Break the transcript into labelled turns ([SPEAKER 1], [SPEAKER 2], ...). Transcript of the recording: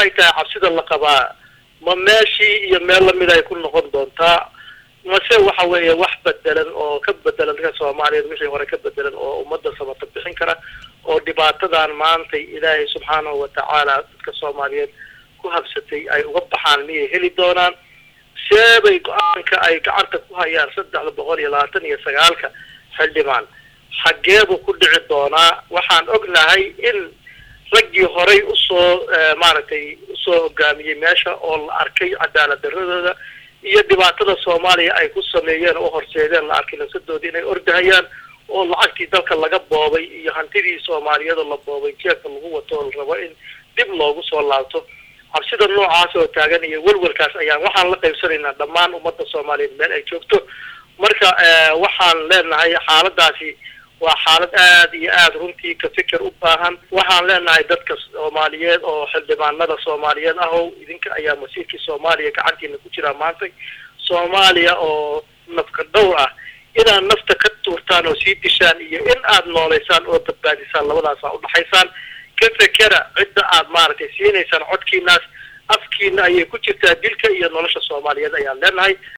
[SPEAKER 1] waxay tahay cabsida la qabaa ma meeshii iyo meel lamid ay ku noqon doontaa mase waxa weeye wax bedelan oo ka bedelan dadka soomaaliyeed wixii hore ka bedelan oo ummadda samata bixin kara oo dhibaatadan maantay ilaahay subxaanahu watacaala dadka soomaaliyeed ku habsatay ay uga baxaan miyay heli doonaan seebay go-aanka ay gacanta ku hayaan saddexda boqol iyo labaatan iyo sagaalka xildhibaan xaggeebuu ku dhici doonaa waxaan ognahay in raggii horay usoo maaragtay usoo hogaamiyey meesha oo la arkay cadaalad daradooda iyo dhibaatada soomaaliya ay ku sameeyeen oo horseedeen la arkay nafsadoodii inay ordahayaan oo lacagtii dalka laga boobay iyo hantidii soomaaliyada la boobay jeebka lagu wato oo la rabo in dib loogu soo laabto cabsida noocaas oo taagan iyo welwelkaas ayaan waxaan la qaybsanaynaa dhammaan ummadda soomaaliyeed meel ay joogto marka waxaan leenahay xaaladaasi waa xaalad aad iyo aad runtii ka fikir u baahan waxaan leenahay dadka soomaaliyeed oo xildhibaanada soomaaliyeed ahow idinka ayaa masiirkii soomaaliya gacantiina ku jiraa maanta soomaaliya oo nafka dhowr ah inaad nafta ka tuurtaan oo sii dishaan iyo in aad nooleysaan oo badbaadisaan labadaasa udhaxaysaan ka fekera cidda aad maaragtay siinaysaan codkiinaas afkiina ayay ku jirtaa dilka iyo nolosha soomaaliyeed ayaan leenahay